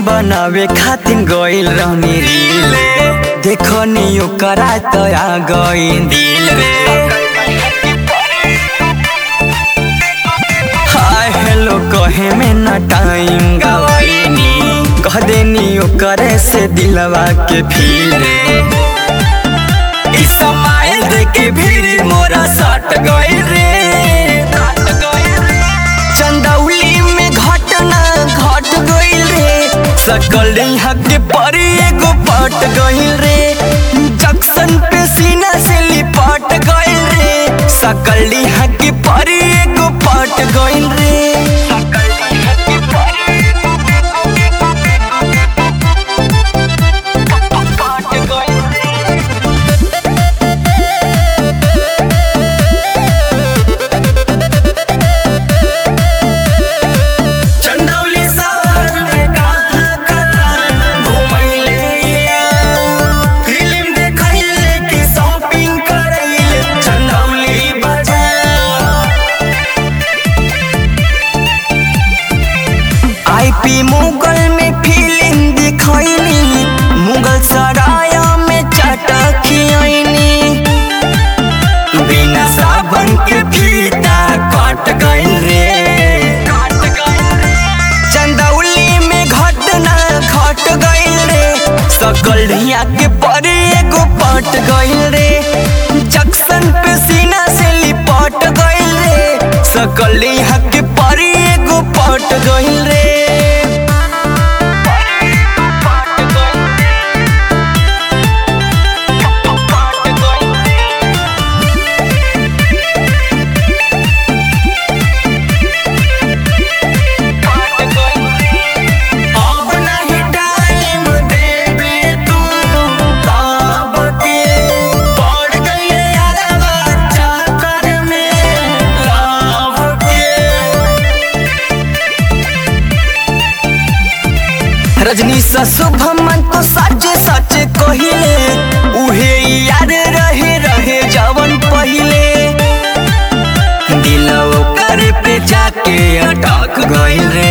बनावे खातिर गइल रहनी रील देखो नी ओकरा त आ गइल दिल रे हाय हेलो कहे में ना टाइम गवाइनी कह देनी ओकरे से दिलवा के फील रे इस समाइल देखे भीड़ मोरा सट गइल रे चंदौली में घटना घट गइल रे सकल यहाँ के परी एगो पट गइल रे जंक्शन पे सीना से लिपट गइल रे सकल यहाँ के परी एगो पट गइल रे पट गइल रे चंदौली शहर में कहाँ कहाँ घुमैले फिल्म देखैले कि शॉपिंग करैले चंदौली बाजार आईपी मुगल में फिल्म दिखैली मुगल सराय में चटखियनी बिना साबन के फीता कट गइल रे चंदौली में घटना घट गइल रे सकल ढिया के परे एगो पट गइल रे जंक्शन पे सीना से लिपट गइल रे सकल ढिया के परे एगो पट गइल रे अब नहीं टाइम देबे तू बाब के पड़ गइले यारवा चक्कर में लाभ के रजनी सा शुभमन तो सच सच कहिले उहे याद रहे रहे जवन पहिले दिल ओकर पे जाके अटक गइल रे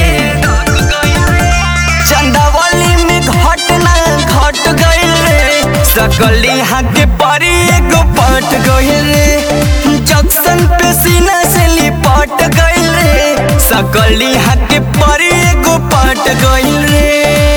चंदावली में घटना घट गइल रे सकल यहाँ के परी एगो पट गइल रे जंक्शन पे सीना से लिपट गइल रे सकल यहाँ के परी एगो पट गइल रे